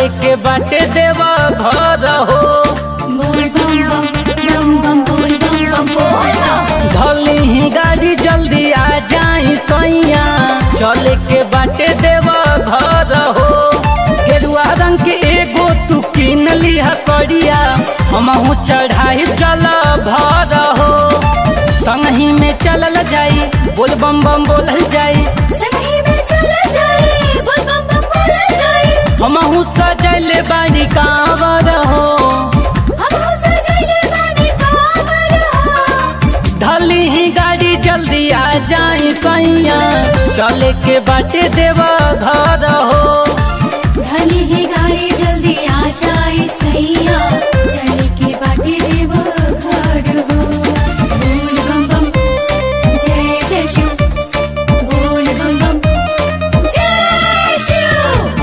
चले के बाटे देवा घर हो बोल बम बम बम बम बोल बम बम बोल बम धली ही गाड़ी जल्दी आ जाई सैया चले के बाटे देवा घर हो गेरुआ रंग के एगो तू किन ली हसड़िया हमहू चढ़ाई जल भर हो संगही में चलल जाई बोल बम बम बोलल जाई संगी में चल जाए बोल बम बम बोल जाए हमहू सजल बानी कांवर हो हम हो सजले बानी कांवर हो ढली ही गाड़ी जल्दी आ जाई सैया चले के बाटे देवा घर हो धनी ही गाड़ी जल्दी आ जाए सैया चले के बाटे देव घर हो बोल बम बम जय जय शिव बोल बम बम जय शिव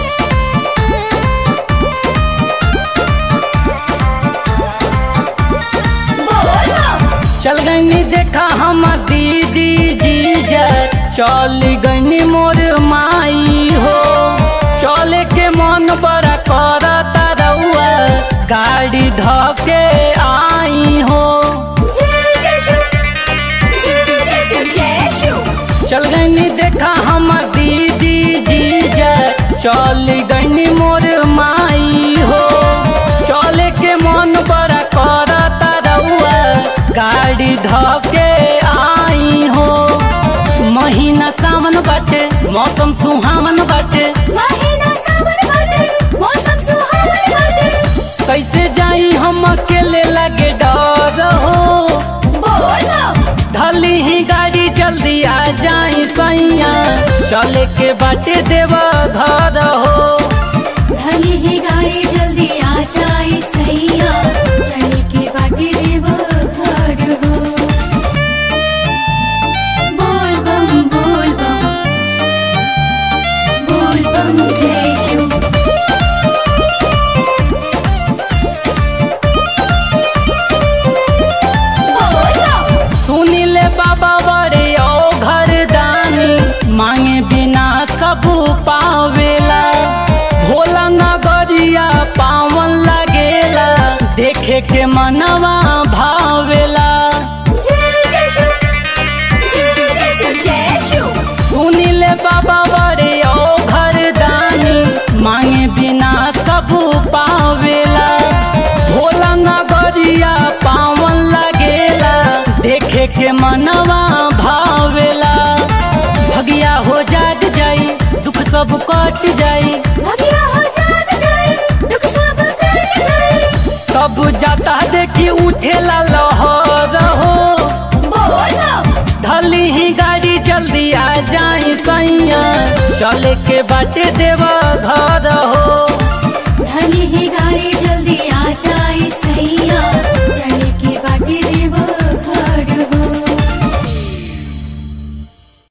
बोल बम चल गईनी देखा हम दीदी जीजा चल गईनी मोर माई हो चले के मन बड़ा करता रउआ गाड़ी धके आई हो जय जय शिव जय जय शिव जय शिव चल गईनी देखा हम दीदी जीजा चल गईनी मोर माई हो चले के मन बड़ा करता रउआ गाड़ी धके आई हो महीना सावन बाटे मौसम सुहावन बाटे महीना सावन बाटे मौसम सुहावन बाटे कैसे जाई हम अकेले लगे डर हो बोल बम ढली ही गाड़ी जल्दी आ जाई सैया चले के बाटे देवा घर हो धनी ही गाड़ी जल्दी आ जाए सैया चले के बाटे देव घर हो बोल बम बोल बम बोल बम जय शिव बोल बम सुनिले बाबा बड़े ओ घर दानी मांगे बिना सब पावेला भोला नगरिया पावन लगेला देखे के मनवा भावेला जय जय शिव जय जय शिव जय शिव सुनिले बाबा बड़े ओ घर दानी मांगे बिना सब पावेला भोला नगरिया पावन लगेला देखे के मनवा भावेला भगिया हो जाग जाई दुख सब कट जाई भगिया हो जाग जाए दुख सब कट जाए सब जाता देखी उठेला लहर हो बोल बम ढली ही गाड़ी जल्दी आ जाई सैया चले के बाटे देवा घर हो